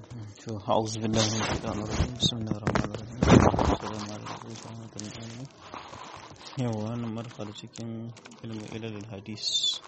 أعوذ بالله من الشيطان الرجيم بسم الله الرحمن الرحيم السلام عليكم ورحمة الله yau wannan marfar cikin ilmi ilalul hadis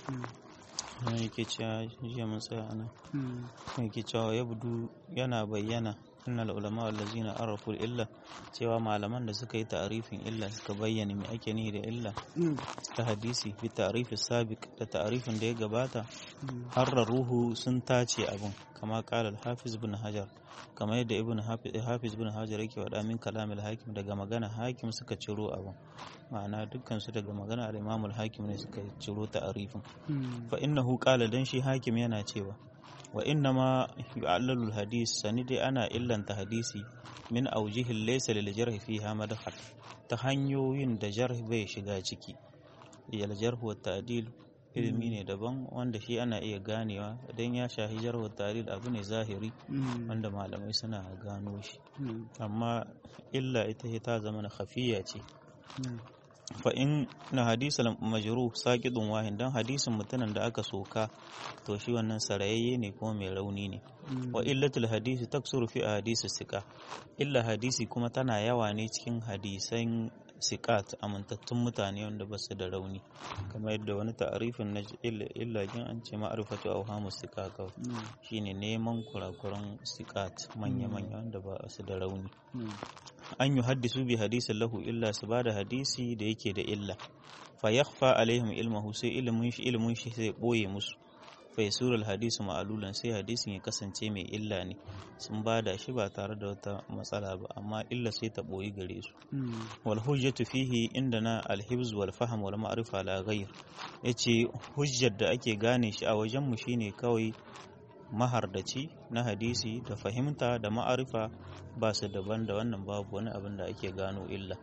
na yake cewa jiya mun tsaya ana yake cewa ya budu yana bayyana innal ulama allazina arafu illa cewa malaman da suka yi ta'arifin illa suka bayyana me ake nihi da illa ta hadisi fi ta'rifi sabiq da ta'arifin da ya gabata harra ruhu sun tace abun kama qala al-hafiz ibn hajar kamar yadda ibn hafiz ibn hajar yake wada min kalamil hakim daga magana hakim suka ciro abun ma'ana dukkan su daga magana al-imam al-hakim ne suka ciro ta'arifin fa innahu qala dan shi hakim yana cewa wa inna ma yu'allalu hadis sani dai ana illanta hadisi min aujihin laysa lil jarh fiha madkhal ta hanyoyin da jarh bai shiga ciki yal jarh wa ta'dil ilimi ne daban wanda shi ana iya ganewa idan ya shahi jarh wa ta'dil abu ne zahiri wanda malamai suna gano shi amma illa ita ta zama na khafiya ce fa in na hadisul majruh saqidun wahin dan hadisin mutumin da aka soka to shi wannan sarayayye ne kuma mai rauni ne wa illatul hadisi taksuru fi hadisi sika illa hadisi kuma tana yawa ne cikin hadisan sikat amintattun mutane wanda ba su da rauni kamar yadda wani ta'arifin na illa jin an ce ma'arifatu awhamu sika kawai shine neman kurakuran sikat manya-manya wanda ba su da rauni an yi haddisu bi hadisin lahu illa su ba da hadisi da yake da illa fa yakhfa alaihim ilmahu sai ilimin shi ilimin shi sai boye musu fa yasuru hadisu ma'alulan sai hadisin ya kasance mai illa ne sun ba da shi ba tare da wata matsala ba amma illa sai ta boye gare su wal hujjatu fihi indana al hibz wal fahm wal ma'rifa la ghayr yace hujjar da ake gane shi a wajen mu shine kawai mahardaci na hadisi da fahimta da ma'arifa ba su daban da wannan babu wani abin da ake gano illa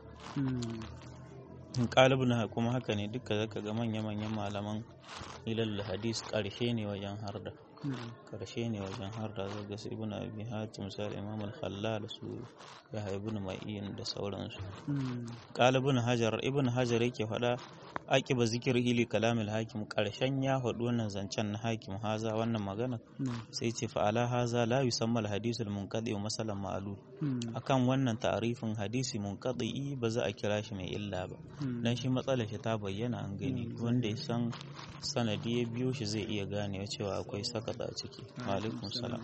na kuma haka ne duka zaka ga manya-manyan malaman ilal hadis ƙarshe ne wajen harda ƙarshe ne wajen harda zaga su ibn abi hatim sai imam al-khallal su ya ibn ma'in da sauransu qalibun hajar ibn hajar yake faɗa aqiba zikir hili kalamil hakim ƙarshen ya faɗi wannan zancen na hakim haza wannan magana sai ce fa ala haza la yusamma al-hadith al-munqadi wa masalan ma'lul akan wannan ta'arifin hadisi munqadi ba za a kira shi mai illa ba dan shi matsalar shi ta bayyana an gani wanda ya san sanadi ya biyo shi zai iya ganewa cewa akwai sakata a ciki wa alaikum salam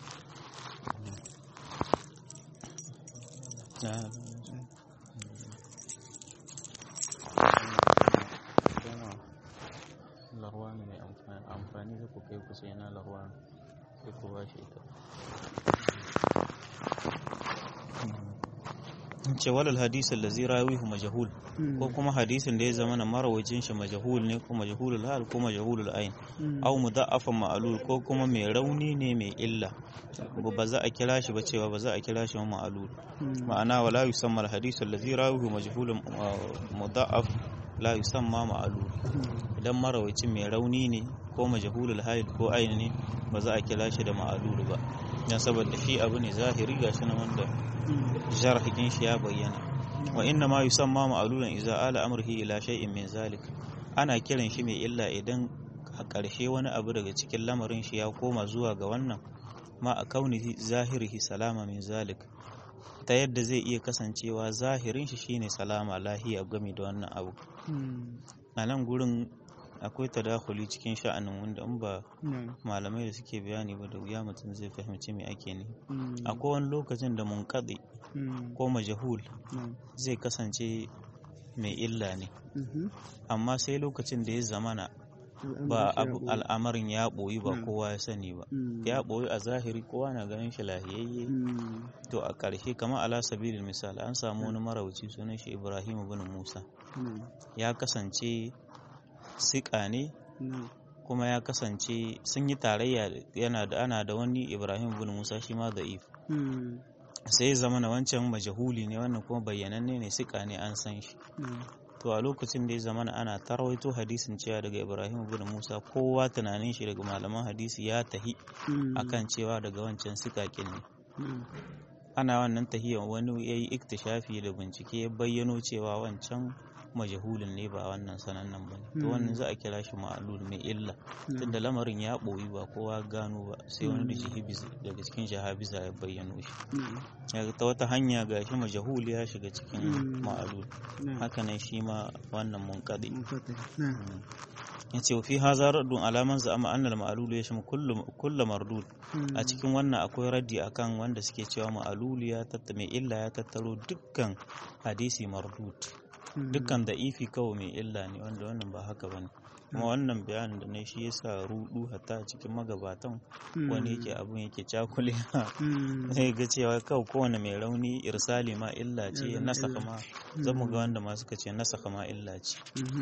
larwa ne mai amfani da ku kai kusa yana larwa sai ku ba shi ita ce walal hadisin da zai rawihu majahul ko kuma hadisin da ya zama na marawacin shi majahul ne ko majahulul hal ko majahulul ain au mudaffa ma'alul ko kuma mai rauni ne mai illa ba za a kira shi ba cewa ba za a kira shi ma'alul ma'ana wala yusamma al hadith allazi rawihu majhulun mudaf la yusamma ma'alul idan marawacin mai rauni ne ko majahulul hal ko ain ne ba za a kira shi da ma'alul ba dan saboda shi abu ne zahiri gashi na wanda jarhin shi ya bayyana wa inna ma yusamma ma'alulan idza ala amrihi ila shay'in min zalik ana kiran shi mai illa idan a ƙarshe wani abu daga cikin lamarin shi ya koma zuwa ga wannan ma a kaunihi zahirihi salama min zalik ta yadda zai iya kasancewa zahirin shi shine salama lahiya game da wannan abu a nan gurin akwai tadakuli cikin sha'anin wanda in ba malamai da suke bayani ba da wuya mutum zai fahimci me ake ne akwai wani lokacin da munkaɗe ko majahul zai kasance mai illa ne amma sai lokacin da ya zamana ba al'amarin ya ɓoyi ba kowa ya sani ba ya ɓoyi a zahiri kowa na ganin shi lahiyayye to a ƙarshe kamar ala sabilin misali an samu wani marauci sunan shi ibrahim bin musa ya kasance siƙa ne kuma ya kasance sun yi tarayya yana da ana da wani ibrahim bin musa shi ma da'if sai zama na wancan majahuli ne wannan kuma bayyananne ne siƙa ne an san shi to a lokacin da ya zama ana tarwaito hadisin cewa daga ibrahim bin musa kowa tunanin shi daga malaman hadisi ya tahi akan cewa daga wancan siƙaƙin ne ana wannan tahiyar wani ya yi iktishafi da bincike ya bayyano cewa wancan majahulin ne ba wannan sanannen ba ne to wannan za a kira shi ma'alul mai illa tunda lamarin ya ɓoyi ba kowa gano ba sai wani da jihibiz daga cikin jahabiza ya bayyano shi ta wata hanya ga shi majahul ya shiga cikin ma'alul hakanan shi ma wannan munkaɗi ya ce fi haza raddun alaman za'ama annal ma'alulu ya shimu kulla mardud a cikin wannan akwai raddi akan wanda suke cewa ma'alulu ya tatta mai illa ya tattaro dukkan hadisi mardud dukkan da ifi kawai mai illa ne wanda wannan ba haka bane kuma wannan bayanin da na shi yasa rudu hatta a cikin magabatan wani yake abun yake cakule zai ga cewa kawai kowane mai rauni irsali ma illa ce nasaka ma zan mu ga wanda ma suka ce nasaka ma illa ce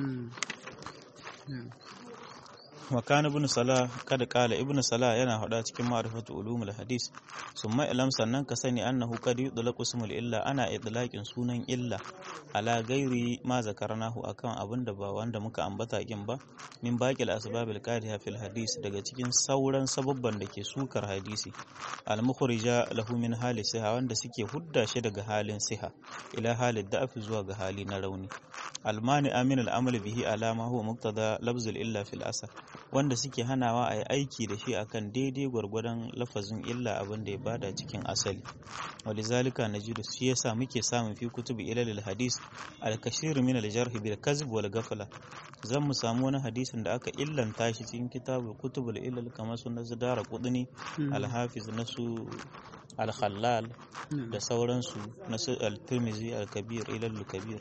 وكان ابن صلاح قد قال ابن صلاح yana hada cikin ma'rifatu ulumul hadis summa ilam sannan ka sani annahu qad yutlaqu ismul illa ana itlaqin sunan illa ala gairi ma zakarnahu akan abinda ba wanda muka ambata kin ba min baqil asbabil qadiha fil hadis daga cikin sauran sababban da ke sukar hadisi al mukhrija lahu min hali siha wanda suke hudda shi daga halin siha ila halid da'af zuwa ga hali na rauni almani amin al'amal bihi alama huwa muktada labzul illa fil asar wanda suke hanawa a yi aiki da shi akan daidai gwargwadon lafazin illa abin da ya bada cikin asali walizalika najidu shi yasa muke samun fi kutubi ilalil hadis al-kashir min al-jarh bil kazb wal ghafla zan mu samu wani hadisin da aka illanta shi cikin kitabul kutubul ilal kamar su nazara qudni al-hafiz nasu al-khallal da sauransu nasu al-tirmizi al-kabir ilal kabir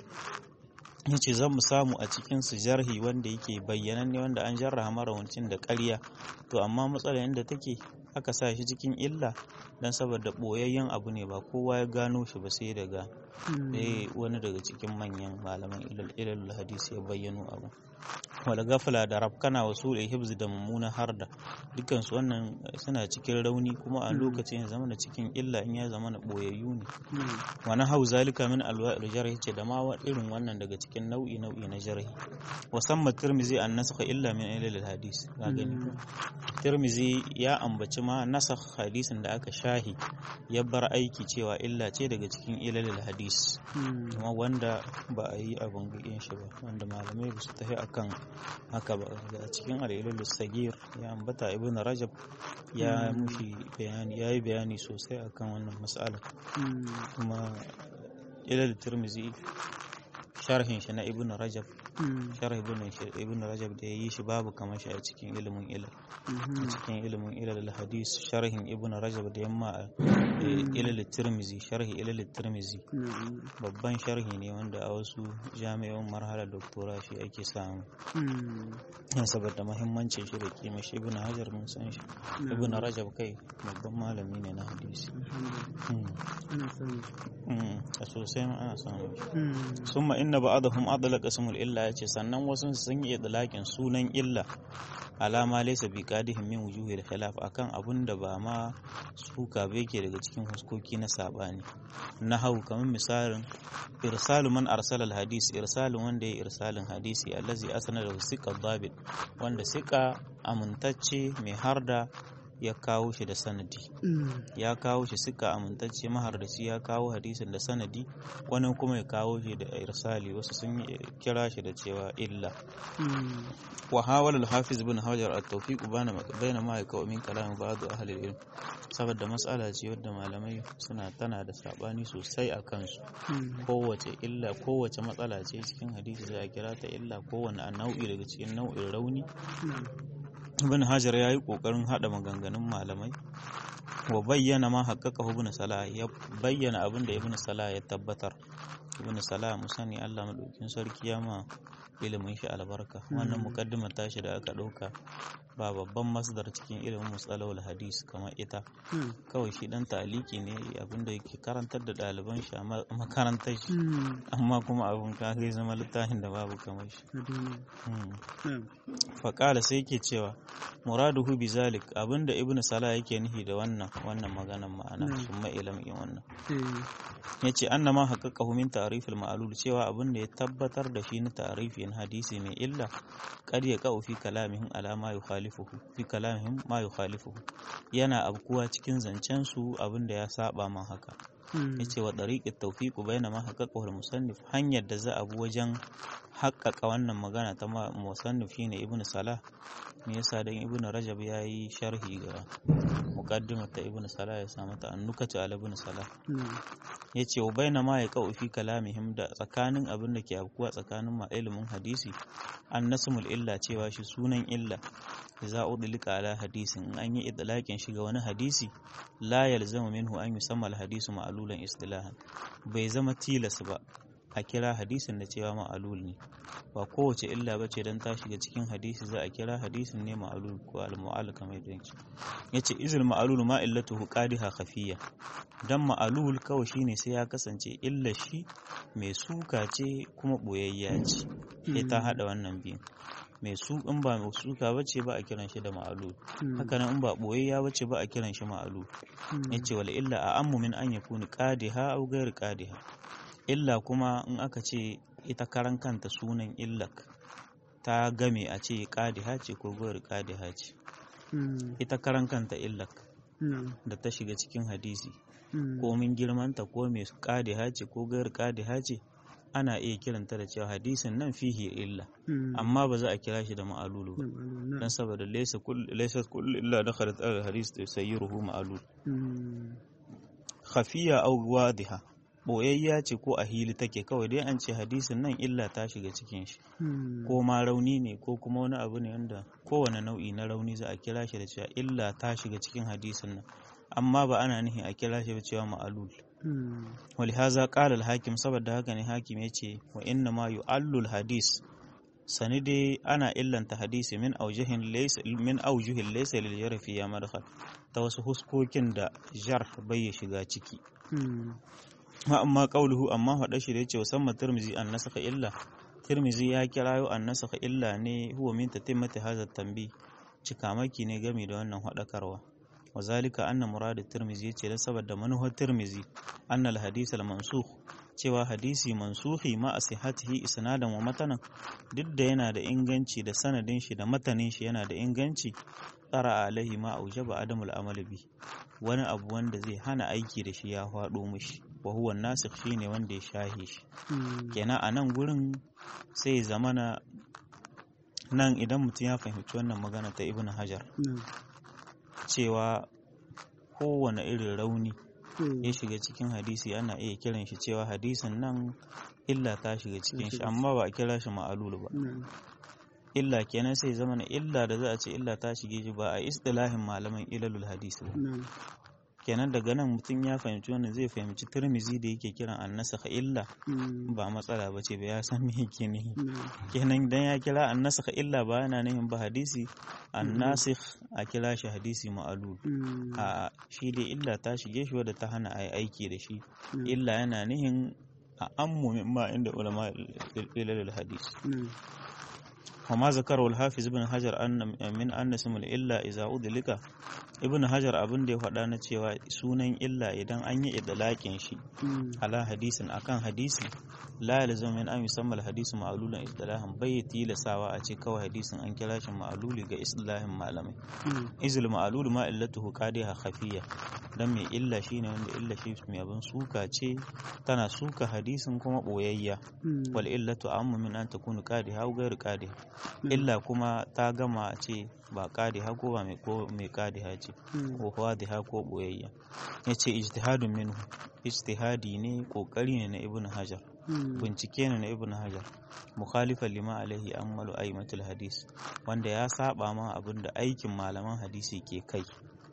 yace zan mu samu a cikin su jarhi wanda yake bayyananne wanda an jarraha marawancin da ƙarya to amma matsalar yadda take aka sa shi cikin illa dan saboda boyayyen abu ne ba kowa ya gano shi ba sai daga sai wani daga cikin manyan malaman ilal hadisi ya bayyano abu wala gafala da rafkana wasu da hibzi da mummuna harda dukansu wannan suna cikin rauni kuma a lokacin ya zama cikin illa in ya zama na boyayyu ne wani hau zalika min alwa'il jarhi ce da ma irin wannan daga cikin nau'i nau'i na jarhi wasamma tirmizi an nasakha illa min ilal hadis ga gani tirmizi ya ambaci ma nasakh hadisin da aka shahi ya bar aiki cewa illa ce daga cikin ilal hadis kuma wanda ba a yi abin gudun shi ba wanda malamai ba su tafi akan haka ba a cikin al'ilul sagir ya ambata ibn rajab ya mushi bayani ya yi bayani sosai akan wannan matsala kuma ilal tirmizi sharhin shi na ibn rajab sharh ibn rajab da ya yi shi babu kamar shi a cikin ilimin ilal a cikin ilimin ilal hadis sharhin ibn rajab da yamma ilal tirmizi sharhi ilal tirmizi babban sharhi ne wanda a wasu jami'an marhalar doktora shi ake samu yan saboda mahimmancin shi da kima shi ibn hajar mun san shi ibn rajab kai babban malami ne na hadisi a sosai ma ana samu summa inna ba'dahum adlaqa ismul illa yace sannan wasu sun yi idlaqin sunan illa alama laysa bi qadihim min wujuhil khilaf akan abun da ba ma suka ba yake daga cikin huskoki na sabani na hau kamar misalin irsalu man arsala hadis irsalin wanda ya irsalin hadisi allazi asnada siqa dabit wanda siqa amintacce mai harda ya kawo shi da sanadi ya kawo shi suka amintacce mahardaci ya kawo hadisin da sanadi wani kuma ya kawo shi da irsali wasu sun kira shi da cewa illa wa hawala al-hafiz ibn hajar at-tawfiq bana bayna ma yakaw min kalam ba'd ahli al-ilm saboda mas'ala ce wadda malamai suna tana da sabani sosai a kansu kowace illa kowace matsala ce cikin hadisi sai a kira ta illa kowane nau'i daga cikin nau'in rauni ibn hajar ya yi ƙoƙarin haɗa maganganun malamai wa bayyana ma haƙaƙa ibn salah ya bayyana abin da ibn salah ya tabbatar ibn salah mu sani Allah madaukin sarki ya ma ilimin shi albarka wannan mukaddimar tashi da aka ɗauka ba babban masdar cikin ilimin musalawul hadis kamar ita kawai shi dan taliki ne abinda yake karantar da ɗaliban shi a makarantar shi amma kuma abin ka zai zama littafin da babu kamar shi faƙala sai yake cewa muraduhu bi zalik abinda ibnu sala yake nihi da wannan wannan maganan ma'ana sun ma'ilam in wannan yace annama haqqaqahu min ta'rif al-ma'lul cewa abinda ya tabbatar da shi na ta'rifin hadisi mai illa qad yaqau fi kalamihim ala ma yukhalifuhu fi kalamihim ma yukhalifuhu yana abkuwa cikin zancen su abinda ya saba man haka yace wa dariqat tawfiq bayna ma haqqaqa musannif hanyar da za a bi wajen haƙƙaƙa wannan magana ta musannif shine ibn salah me yasa dan ibn rajab yayi sharhi ga muqaddimar ta ibn salah ya samu ta annukatu ala ibn salah yace wa bayna ma yaqau fi kalamihim da tsakanin abin da ke afkuwa tsakanin ma ilimin hadisi an nasmul illa cewa shi sunan illa za udlika ala hadisin in an yi idlaqin shi ga wani hadisi la yalzamu minhu an yusamma al hadisu ma'lulan istilahan bai zama tilas ba a kira hadisin da cewa ma'alul ne ba kowace illa bace dan ta shiga cikin hadisi za a kira hadisin ne ma'alul ko al-mu'al kamar yadda yake yace izil ma'alul ma illatuhu qadiha khafiyya dan ma'alul kawai shine sai ya kasance illa shi mai suka ce kuma boyayya ce sai ta hada wannan biyu mai su in ba mai suka bace ba a kiran shi da ma'alul haka nan in ba boyayya bace ba a kiran shi ma'alul yace wal illa a ammu min an yakuni qadiha aw ghayr qadiha illa kuma in aka ce ita karan kanta sunan illak ta game a ce kadiha ce ko gowar kadiha ce ita karan kanta illak da ta shiga cikin hadisi ko min girmanta ko mai kadiha ce ko gowar kadiha ce ana iya kiranta da cewa hadisin nan fihi illa amma ba za a kira shi da ma'alulu ba don saboda laysa kullu illa dakhalat al hadis sayyiruhu ma'alul khafiya aw wadiha boyayya ce ko a hili take kawai dai an ce hadisin nan illa ta shiga cikin shi ko ma rauni ne ko kuma wani abu ne wanda kowane nau'i na rauni za a kira shi da cewa illa ta shiga cikin hadisin nan amma ba ana nihin a kira shi da cewa ma'alul walihaza qala al-hakim saboda haka ne hakim yace wa inna ma yu'allul hadis sani dai ana illanta hadisi min aujihin laysa min aujuhin laysa lil yarfi ya madkhal ta wasu huskokin da jar bai shiga ciki amma qauluhu amma faɗa shi da yace musamman tirmizi an nasaka illa tirmizi ya kirayo an nasaka illa ne huwa min tatimmati hadha tambi cikamaki ne game da wannan haɗakarwa wazalika anna murad tirmizi yace da saboda manuhar tirmizi anna al hadith al mansukh cewa hadisi mansuhi ma asihatihi isnadan wa matanan duk da yana da inganci da sanadin shi da matanin shi yana da inganci tsara alaihi ma aujaba adamul amal bi wani abu wanda zai hana aiki da shi ya faɗo mishi wa huwa nasikh shine wanda ya shahe shi kenan a nan gurin sai zamana nan idan mutum ya fahimci wannan magana ta ibn hajar cewa kowane irin rauni ya shiga cikin hadisi ana iya kiran shi cewa hadisin nan illa ta shiga cikin shi amma ba a kira shi ma'alulu ba illa kenan sai zama na illa da za a ce illa ta shige shi ba a istilahin malaman ilalul hadisi ba kenan daga nan mutum ya fahimci wannan zai fahimci turmizi da yake kiran annasaka illa ba matsala ba ce ba ya san me yake ne kenan dan ya kira annasaka illa ba yana nihin ba hadisi annasikh a kira shi hadisi ma'alul a shi dai illa ta shige shi wadda ta hana a yi aiki da shi illa yana nihin a ammu ma inda ulama ilalul hadis وما ذكره الحافظ ابن حجر أن من أن اسم الإلا إذا أدلك ابن حجر abin da ya faɗa na cewa sunan illa idan an yi idlaƙin shi ala hadisin akan hadisi la yalzam min an yusamma hadisu ma'lulan istilahan bai tilasawa a ce kawai hadisin an kira shi ma'luli ga istilahin malamai izil ma'lulu ma illatuhu qadiha khafiya dan mai illa shine wanda illa shi mai abin suka ce tana suka hadisin kuma boyayya wal illatu amma min an takunu qadiha aw ghairu qadiha illa kuma ta gama ce ba qadiha ko ba mai ko mai qadiha ce ko wadiha ko boyayya yace ijtihadun minhu ijtihadi ne kokari ne na ibnu hajar bincike ne na ibnu hajar mukhalifan lima alaihi amalu aimatul hadis wanda ya saba ma abin da aikin malaman hadisi ke kai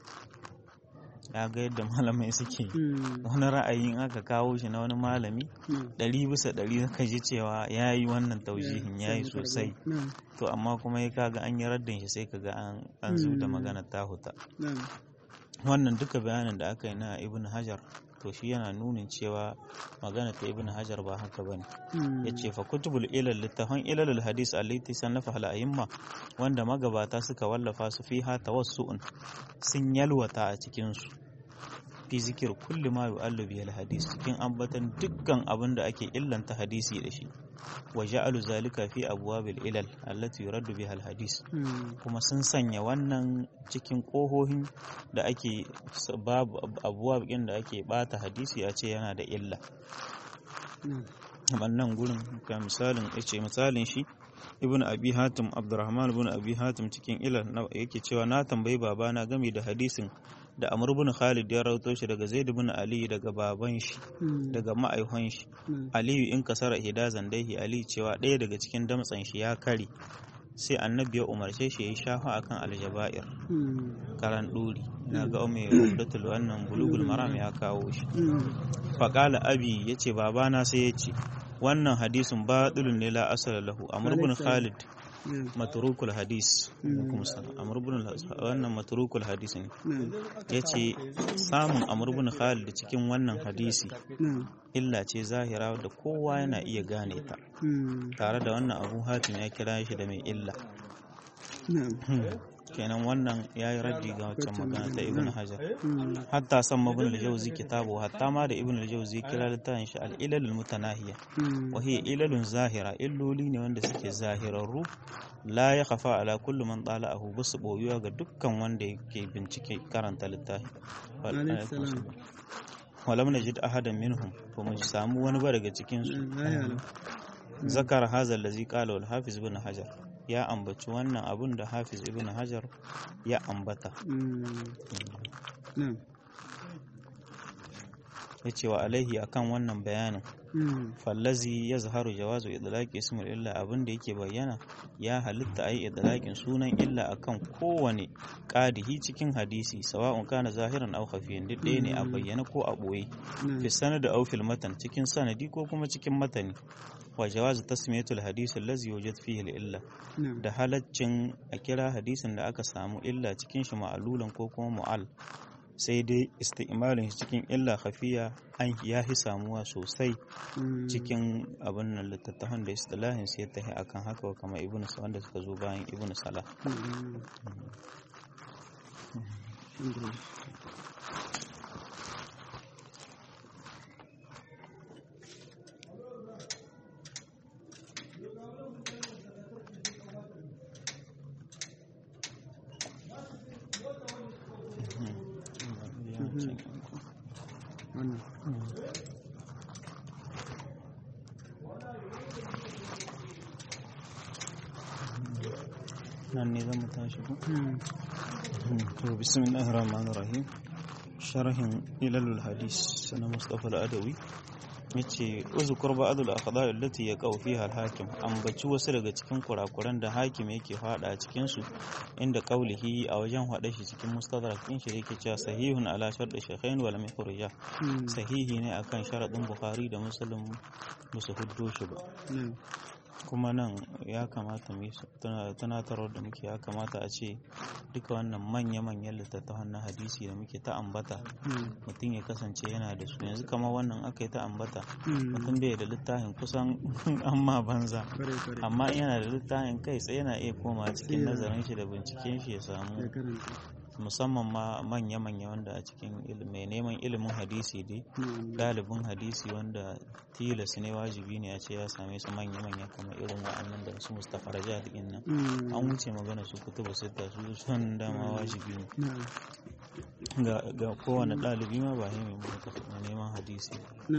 ya ga yadda malamai suke wani ra'ayin aka kawo shi na wani malami ɗari bisa ɗari zaka ji cewa ya yi wannan taujihin ya yi sosai to amma kuma ya kaga an yi raddin shi sai kaga an zu da magana ta huta wannan duka bayanin da aka yi na ibn hajar to shi yana nunin cewa magana ta ibn hajar ba haka bane ya ce fa kutubul ilal littafan ilalul hadis allati sannafa al a'imma wanda magabata suka wallafa su fi ha tawassu'un sun yalwata a cikin su fi zikir kulli ma yu'allu bihi hadis cikin ambatan dukkan abin da ake illanta hadisi da shi wa ja'alu zalika fi abwabil ilal allati yuraddu biha hadis kuma sun sanya wannan cikin kohohin da ake babu abuwab din da ake bata hadisi a ce yana da illa wannan gurin ga misalin yace misalin shi ibn abi hatim abdurrahman ibn abi hatim cikin ilal yake cewa na tambayi babana game da hadisin da amr ibn khalid ya rawato shi daga zaid ibn ali daga baban shi daga ma'aihon shi aliyu in kasara hidazan daihi ali cewa ɗaya daga cikin damtsan shi ya kare sai annabi ya umarce shi ya yi shafa akan aljaba'ir karan ɗuri na ga mai umdatul wannan bulugul maram ya kawo shi faƙala abi ya ce babana sai ya ce wannan hadisin batilun ne la asala lahu amr ibn khalid maturukul hadis amr ibn wannan maturukul hadis ne yace samun amr ibn khalid cikin wannan hadisi illa ce zahira da kowa yana iya gane ta tare da wannan abu hatim ya kira shi da mai illa kenan wannan ya yi raddi ga waccan magana ta ibn hajar hatta san mabin al-jawzi kitabu hatta ma da ibn al-jawzi kira littafin shi al-ilal al-mutanahiya wa hiya ilalun zahira illoli ne wanda suke zahirarru la ya khafa ala kullu man tala'ahu basu boyuwa ga dukkan wanda yake bincike karanta littafi walam najid ahadan minhum to mu samu wani ba daga cikin su zakar hazal lazi qala wal hafiz ibn hajar ya ambaci wannan abun da hafiz ibn hajar ya ambata ya ce wa alaihi akan wannan bayanin fallazi ya zaharu jawazu idlaqi ismul illa abin da yake bayyana ya halitta ayi idlaqin sunan illa akan kowane qadihi cikin hadisi sawa'un kana zahiran aw khafiyan duk ɗaya ne a bayyana ko a boye fi sanad aw fil matan cikin sanadi ko kuma cikin matani wa jawazu tasmiyatul hadisi allazi yujad fihi illa da halaccin a kira hadisin da aka samu illa cikin shi ma'alulan ko kuma mu'al sai dai isti'malin shi cikin illa khafiya an ya fi samuwa sosai cikin abin nan littattafan da istilahin sai ta yi akan haka wa kama ibnu wanda suka zo bayan ibnu salah nan ne zan tashi ku to bismillahir rahmanir rahim sharhin ilalul hadis na mustafa al-adawi yace uzkur ba'dul akhdar allati yaqau fiha al-hakim ambaci wasu daga cikin kurakuran da hakim yake fada a cikin su inda qaulihi a wajen hada shi cikin mustadrak din shi yake cewa sahihun ala shart shaykhain wal mikhrija sahihi ne akan sharadin bukhari da muslim musu huddo shi ba kuma nan ya kamata mu tunatarwar da muke ya kamata a ce duka wannan manya-manyan littattafan na hadisi da muke ta ambata mutum ya kasance yana da su yanzu kama wannan aka yi ta ambata mutum bai da littafin kusan amma banza amma yana da littafin kai tsaye yana iya koma cikin nazarin shi da binciken shi ya samu musamman ma manya-manya wanda a cikin mai neman ilimin hadisi dai ɗalibin hadisi wanda tilas ne wajibi ne a ce ya same su manya-manya kamar irin wa'annan da su mustapha raja da nan an wuce magana su kutuba sita su son dama wajibi ne ga kowane ɗalibi ma ba mai neman hadisi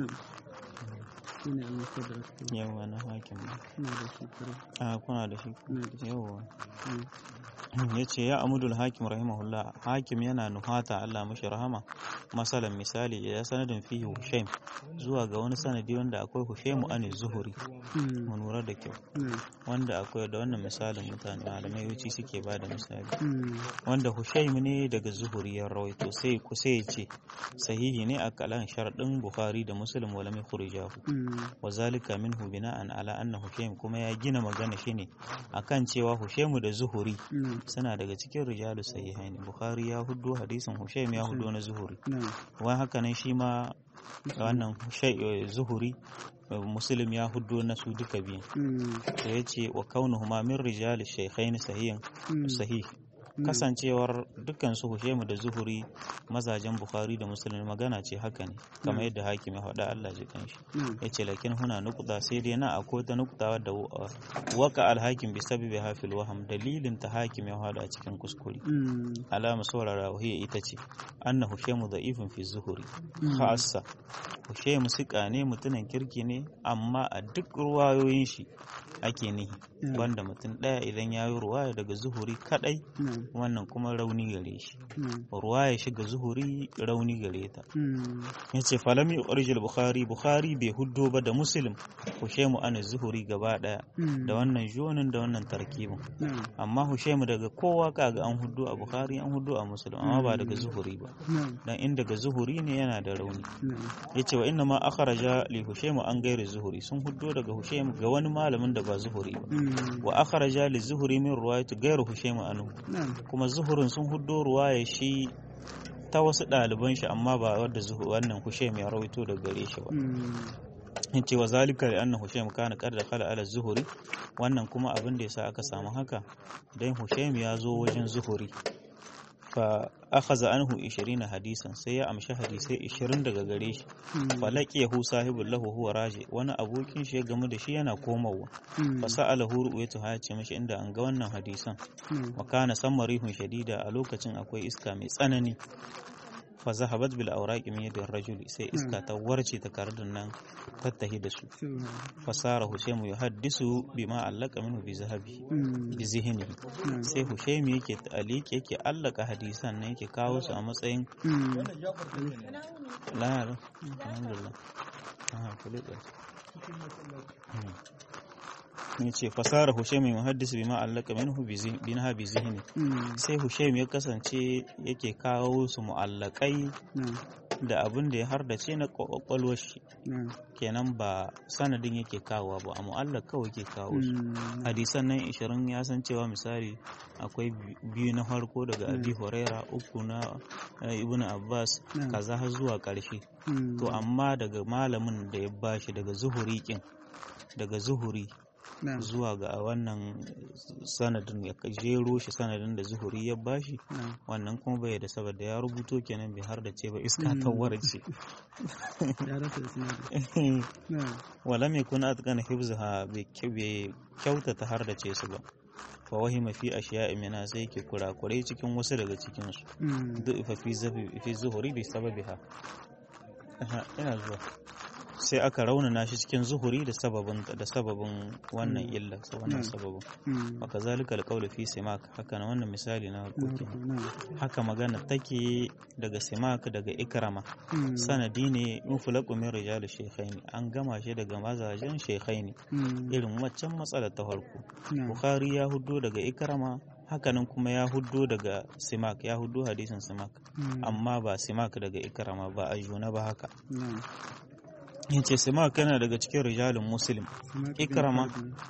yawa na hakim a kuna da shi yawa ya ce ya amudul hakim rahimahullah hakim yana nuhata Allah mashi rahama masalan misali ya sanadin fihi hushaim zuwa ga wani sanadi wanda akwai hushaimu an zuhuri mu lura da kyau wanda akwai da wannan misalin mutane malamai wuci suke ba da misali wanda hushaim ne daga zuhuri ya rawaito sai ku sai ya ce sahihi ne a kalan sharadin bukhari da muslim wala mai khurijahu wa zalika minhu bina'an ala anna hushaim kuma ya gina magana shine akan cewa hushaimu da zuhuri suna daga cikin rijalu sahihaini bukhari ya hudu hadisin hushaim ya hudu na zuhuri wa haka nan shi ma wannan zuhuri muslim ya hudu na su duka biyu da ya ce wa kaunuhuma min rijali shaykhaini sahihin sahih kasancewar dukkan su Hushaimu da Zuhuri mazajen Bukhari da Muslim magana ce haka ne kamar yadda hakim ya faɗa Allah ji kanshi yace lakin huna nuqta sai dai na akwai ta nuqta wadda waka al-hakim bi sababi hafil waham dalilin ta hakim ya faɗa cikin kuskure alama saurara wahiya ita ce anna Hushaimu da'ifun fi Zuhuri khassa Hushaimu sika ne mutumin kirki ne amma a duk ruwayoyin shi ake nihi wanda mutum ɗaya idan ya yi ruwaya daga zuhuri kadai wannan kuma rauni gare shi ruwaya shiga zuhuri rauni gare ta ya ce falami ƙarshen bukhari bukhari bai huddo ba da muslim hushaimu ana zuhuri gaba ɗaya da wannan jonin da wannan tarkibin amma hushaimu daga kowa kaga an huddo a bukhari an huddo a muslim amma ba daga zuhuri ba dan in daga zuhuri ne yana da rauni ya ce wa inna ma akharaja li hushaimu an gairi zuhuri sun huddo daga hushaimu ga wani malamin da ba zuhuri ba wa akharaja li zuhuri min ruwayati gairu hushaimu anhu kuma zuhurin sun huddo ruwaya shi ta wasu ɗaliban shi amma ba wadda wannan hushaim ya rawaito daga gare shi ba yace wa zalika li anna hushaim kana qad dakhala ala zuhuri wannan kuma abin da yasa aka samu haka dan hushaim ya zo wajen zuhuri fa akhadha anhu 20 hadisan sai ya amshi hadisai 20 daga gare shi fa laqiyahu sahibul lahu huwa raji wani abokin shi ya gamu da shi yana komawa fa sa'alahu ru'yatu ha ce mishi inda an ga wannan hadisan wa kana samarihun shadida a lokacin akwai iska mai tsanani fa zahabat bil awraqi min yadir rajuli sai iska ta warce ta kardun nan tattahi da su fa sara hushaymu yuhaddisu bima allaka minhu bi zahabi bi zihni sai hushaymu yake ta'aliki yake allaka hadisan nan yake kawo su a matsayin la alhamdulillah aha kulika ne ce fasara Hushaim muhaddis bima allaka minhu binha bi zihni sai Hushaim ya kasance yake kawo su mu'allakai da abin da ya hardace na kwakwalwar shi kenan ba sanadin yake kawo ba a mu'allak kawai ke kawo su hadisan nan 20 ya san cewa misali akwai biyu na farko daga abi huraira uku na ibn abbas kaza har zuwa karshe to amma daga malamin da ya bashi daga zuhuri kin daga zuhuri zuwa ga wannan sanadin ya jero shi sanadin da zuhuri ya bashi wannan kuma bai da saboda ya rubuto kenan bai har da ce ba iska ta warce wala mai kuna atkan hibzaha bai kyautata har da ce su ba fa wahima fi ashiya'i mina sai ke kurakurai cikin wasu daga cikin su duk fi zuhuri bi sababiha ina zuwa sai aka raunana shi cikin zuhuri da sababin da sababin wannan illa wannan sababin wa kazalika alqawlu fi simak haka na wannan misali na hukuki haka magana take daga simak daga ikrama sanadi ne muflaqu min rijal shaykhaini an gama shi daga mazajen shaykhaini irin waccan matsalar ta farko bukhari ya huddo daga ikrama hakanan kuma ya huddo daga simak ya huddo hadisin simak amma ba simak daga ikrama ba a juna ba haka yace simak yana daga cikin rijalin muslim ikrama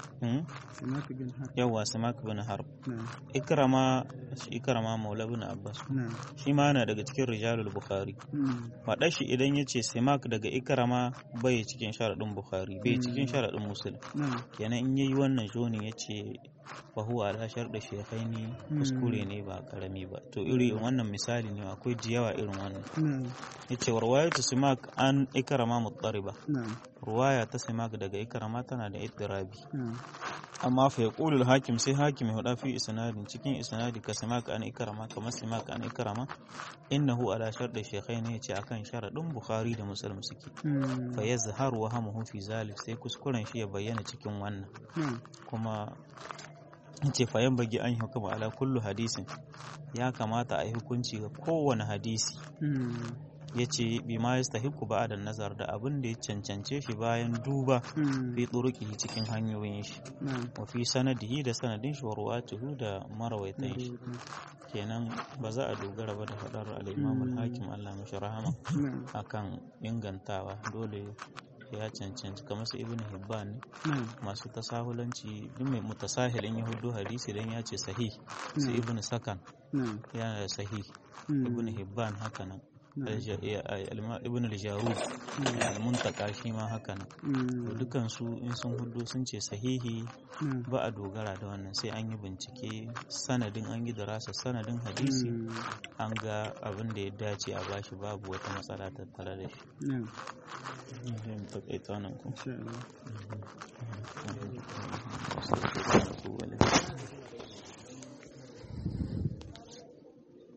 yawa simak bin harb ikrama ikrama maula bin abbas shi ma yana daga cikin rijalul bukhari faɗa shi idan yace simak daga ikrama bai cikin sharaɗin bukhari bai cikin sharaɗin muslim kenan in yayi wannan joni yace fa huwa ala sharɗi shekhaini kuskure ne ba karami ba to iri wannan misali ne akwai jiyawa irin wannan yace warwayatu simak an ikrama muttariba ruwaya ta simak daga ikrama tana da ittirabi amma fa yaqulu al-hakim sai hakim ya hada fi isnadin cikin isnadi ka simak an ikrama kamar simak an ikrama innahu ala sharɗi shekhaini yace akan sharadin bukhari da muslim suke fa yazharu wa hamuhu fi zalik sai kuskuren shi ya bayyana cikin wannan kuma ce fayan bagi an hukuma ala kullu hadisin ya kamata a yi hukunci ga kowane hadisi ya ce bi ma ya stahiku ba da nazar da abin da ya cancance shi bayan duba fi turuki cikin hanyoyin shi wa fi sanadihi da sanadin shi wa ruwatuhu da marawaitan shi kenan ba za a dogara ba da faɗar al-imam hakim Allah mashi rahama akan ingantawa dole ya cancanci kamar su ibn hibban ne masu tasahulanci duk mai mutasahilin yahudu hadisi dan ya ce sahih su ibn sakan yana da sahih ibn hibban haka nan ibn al-jarud al-muntaka shi ma haka nan dukan su in sun hudu sun ce sahihi ba a dogara da wannan sai an yi bincike sanadin an yi darasa sanadin hadisi an ga abin da ya dace a bashi babu wata matsala tattare da shi